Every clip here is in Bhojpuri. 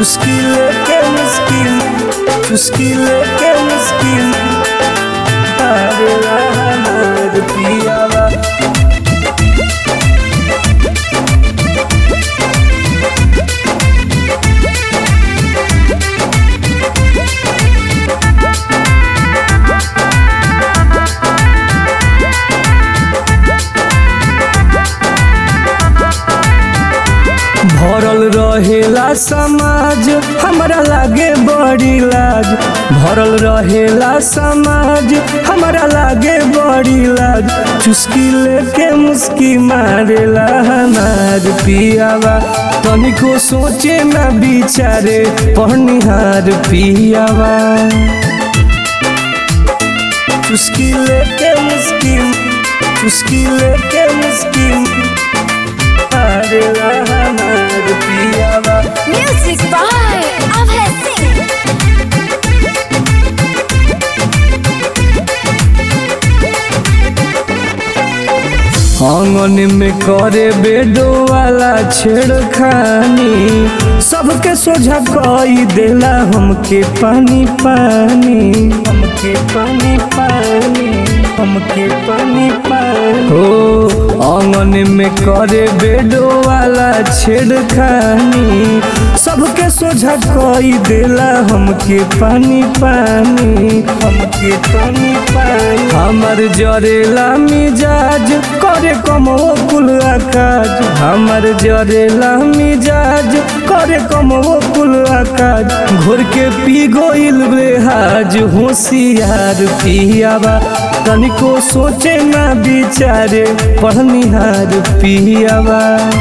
चुस्की लेके मुस्की चुस्की लेके मुस्की मारेला हमार पियावा भरल रहेला समाज हमरा लागे बड़ी लाज भरल रहेला समाज हमरा लागे बड़ी लाज चुस्की लेके मुस्की मारेला हमार पियावा तनिको सोचे ना बिचारे पढ़निहार पियावा चुस्की लेके मुस्की चुस्की लेके मुस्की मारेला हमार पियावा Music by Abhay Singh. आंगन में करे बेडो वाला छेड़खानी सबके सोझा कई देला हमके पानी पानी हमके पानी पानी हमके पानी पानी हो आंगन में करे बेडो वाला छेड़खानी सबके सोझा कई देला हमके पानी पानी हमके पानी पानी हमर जरेला मिजाज करे कमो कुल आकाज हमर जरेला मिजाज करे कमो कुल आकाज घोर के पी गोइल बेहाज होशियार पियावा तनिको सोचे ना बिचारे पढ़निहार पियावा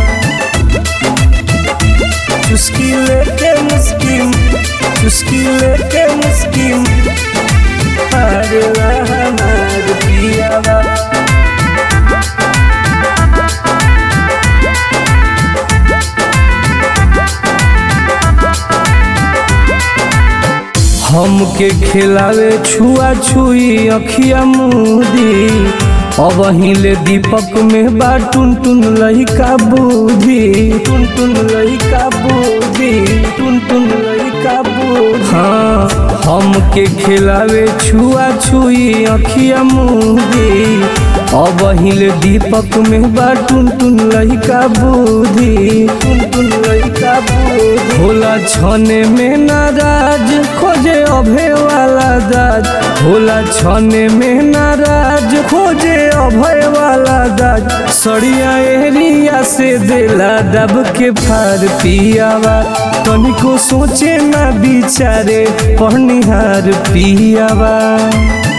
चुस्की लेके मुस्की चुस्की लेके मुस्की मारेला हमार पियावा हमके खिलावे छुआ छुई अखिया मुदी अब हिले दीपक में बा टुन टुन लहिका बूढ़ी टुन टुन लहिका बूढ़ी टुन टुन लहिका बूढ़ी हाँ हमके खिलावे छुआ छुई अखिया मुदी अब हिले दीपक में बा टुन टुन लहिका बूढ़ी टुन टुन लहिका बूढ़ी होला छने में नाराज खोजे अभय वाला दाज होला छने में नाराज खोजे अभय वाला दाज सड़िया एरिया से देला दब के फार पियावा तनिको सोचे ना बिचारे पढ़निहार पियावा